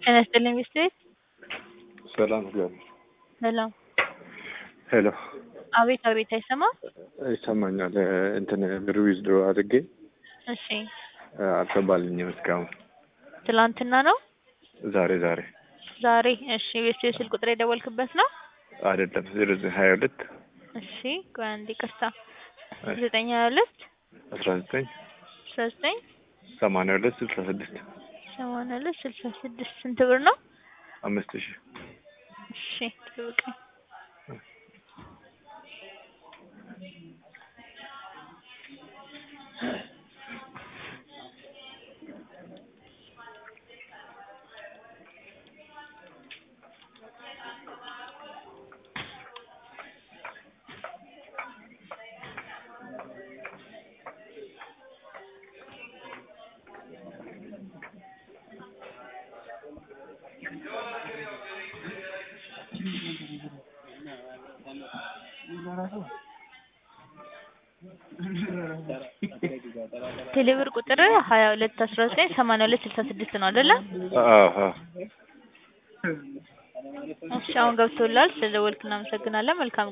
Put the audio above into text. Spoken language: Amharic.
ጤና ይስጥልኝ ሚስትሬት ሰላም እግዚአብሔር ሰላም ሄሎ አቤት አቤት አይሰማም ይሰማኛል እንትን ብር ዊዝድሮ አድርጌ እሺ አልገባልኝም እስካሁን ትላንትና ነው ዛሬ ዛሬ ዛሬ እሺ ቤት ስልክ ቁጥር የደወልክበት ነው አይደለም ዜሮ ዘጠኝ ሀያ ሁለት እሺ ቆይ አንዴ ይቅርታ ዘጠኝ ሀያ ሁለት አስራ ዘጠኝ አስራ ዘጠኝ ሰማንያ ሁለት ስልሳ ስድስት ሰማንያ ሁለት ስልሳ ስድስት ስንት ብር ነው አምስት ሺህ እሺ ጠብቀኝ ቴሌብር ቁጥር ሀያ ሁለት አስራ ዘጠኝ ሰማንያ ሁለት ስልሳ ስድስት ነው አይደለ? አዎ አዎ እሺ አሁን ገብቶላል። ስለደወልክ እናመሰግናለን። መልካም